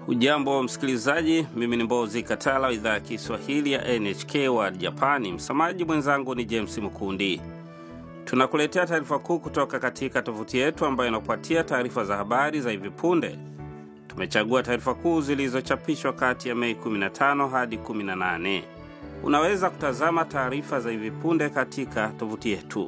Ujambo msikilizaji, mimi ni Mbozi Katala wa idhaa ya Kiswahili ya NHK wa Japani. Msamaji mwenzangu ni James Mkundi. Tunakuletea taarifa kuu kutoka katika tovuti yetu ambayo inakupatia taarifa za habari za hivi punde. Tumechagua taarifa kuu zilizochapishwa kati ya Mei 15 hadi 18. Unaweza kutazama taarifa za hivi punde katika tovuti yetu.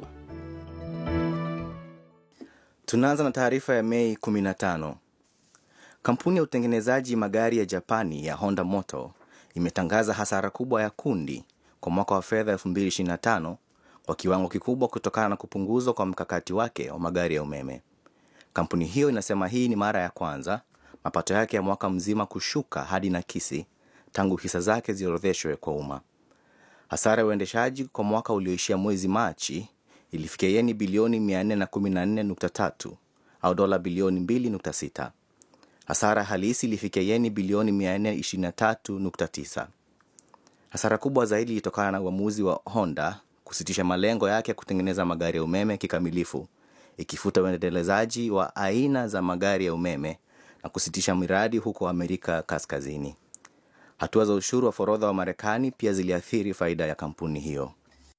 Tunaanza na taarifa ya Mei 15. Kampuni ya utengenezaji magari ya Japani ya Honda Motor imetangaza hasara kubwa ya kundi kwa mwaka wa fedha 2025 kwa kiwango kikubwa kutokana na kupunguzwa kwa mkakati wake wa magari ya umeme. Kampuni hiyo inasema hii ni mara ya kwanza mapato yake ya mwaka mzima kushuka hadi nakisi tangu hisa zake ziorodheshwe kwa umma. Hasara ya uendeshaji kwa mwaka ulioishia mwezi Machi ilifikia yeni bilioni 414.3 au dola bilioni 2.6. Hasara halisi ilifikia yeni bilioni 423.9. Hasara kubwa zaidi ilitokana na uamuzi wa Honda kusitisha malengo yake ya kutengeneza magari ya umeme kikamilifu, ikifuta uendelezaji wa aina za magari ya umeme na kusitisha miradi huko Amerika Kaskazini. Hatua za ushuru wa forodha wa Marekani pia ziliathiri faida ya kampuni hiyo.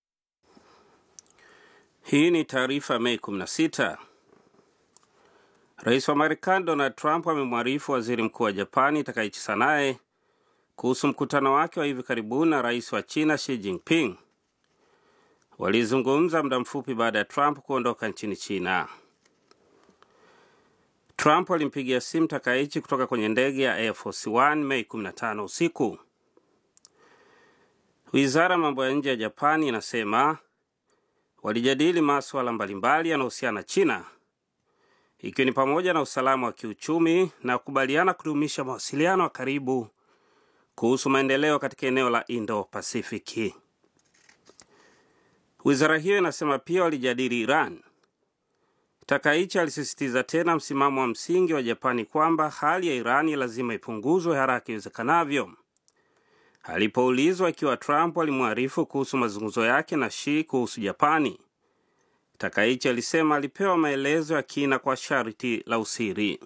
Hii ni taarifa Mei 16. Rais wa Marekani Donald Trump amemwarifu waziri mkuu wa Japani Takaichi Sanae kuhusu mkutano wake wa hivi karibuni na rais wa China Xi Jinping. Walizungumza muda mfupi baada ya Trump kuondoka nchini China. Trump alimpigia simu Takaichi kutoka kwenye ndege ya Air Force One Mei 15 usiku. Wizara ya mambo ya nje ya Japani inasema walijadili masuala mbalimbali yanayohusiana na China ikiwa ni pamoja na usalama wa kiuchumi na kukubaliana kudumisha mawasiliano ya karibu kuhusu maendeleo katika eneo la Indo-Pasifiki. Wizara hiyo inasema pia walijadili Iran. Takaichi alisisitiza tena msimamo wa msingi wa Japani kwamba hali ya Irani lazima ipunguzwe haraka iwezekanavyo. Alipoulizwa ikiwa Trump alimwarifu kuhusu mazungumzo yake na Xi kuhusu Japani, Takaichi alisema alipewa maelezo ya kina kwa sharti la usiri.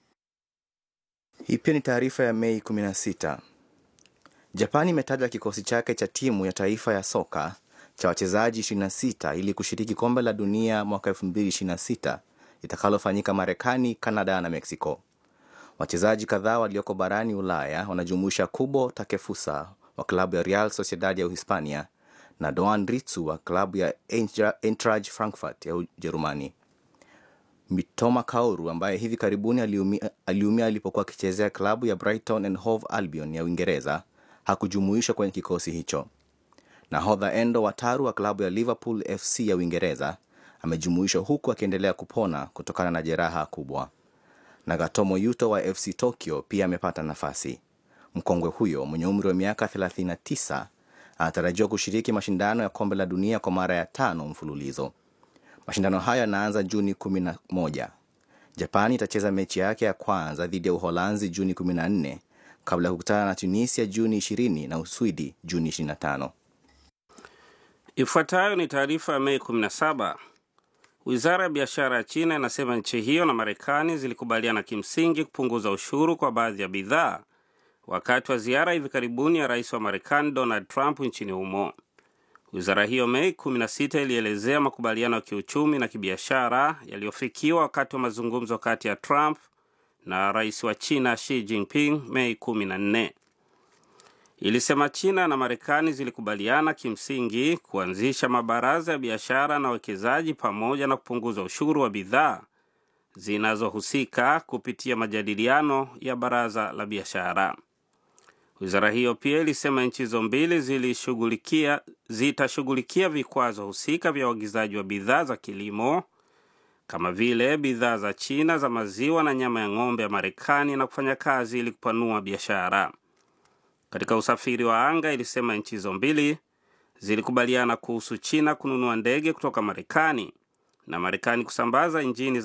Hii pia ni taarifa ya Mei 16. Japani imetaja kikosi chake cha timu ya taifa ya soka cha wachezaji 26 ili kushiriki kombe la dunia mwaka 2026 itakalofanyika Marekani, Kanada na Meksiko. Wachezaji kadhaa walioko barani Ulaya wanajumuisha Kubo Takefusa wa klabu ya Real Sociedad ya Uhispania na Doan Ritsu wa klabu ya Eintracht Frankfurt ya Ujerumani. Mitoma Kaoru ambaye hivi karibuni aliumia, aliumia alipokuwa akichezea klabu ya Brighton and Hove Albion ya Uingereza hakujumuishwa kwenye kikosi hicho. Nahodha Endo Wataru wa klabu ya Liverpool FC ya Uingereza amejumuishwa huku akiendelea kupona kutokana na jeraha kubwa. Nagatomo Yuto wa FC Tokyo pia amepata nafasi. Mkongwe huyo mwenye umri wa miaka 39 anatarajiwa kushiriki mashindano ya kombe la dunia kwa mara ya tano mfululizo. Mashindano hayo yanaanza Juni 11. Japani itacheza mechi yake ya kwanza dhidi ya Uholanzi Juni 14 kabla ya kukutana na Tunisia Juni 20 na Uswidi Juni 25. Ifuatayo ni taarifa ya Mei 17. Wizara ya biashara ya China inasema nchi hiyo na Marekani zilikubaliana kimsingi kupunguza ushuru kwa baadhi ya bidhaa wakati wa ziara hivi karibuni ya rais wa Marekani Donald Trump nchini humo. Wizara hiyo Mei 16 ilielezea makubaliano ya kiuchumi na kibiashara yaliyofikiwa wakati wa mazungumzo kati ya Trump na rais wa China Xi Jinping Mei 14. Ilisema China na Marekani zilikubaliana kimsingi kuanzisha mabaraza ya biashara na uwekezaji pamoja na kupunguza ushuru wa bidhaa zinazohusika kupitia majadiliano ya baraza la biashara. Wizara hiyo pia ilisema nchi hizo mbili zilishughulikia zitashughulikia vikwazo husika vya uagizaji wa bidhaa za kilimo kama vile bidhaa za China za maziwa na nyama ya ng'ombe ya Marekani na kufanya kazi ili kupanua biashara. Katika usafiri wa anga, ilisema nchi hizo mbili zilikubaliana kuhusu China kununua ndege kutoka Marekani na Marekani kusambaza injini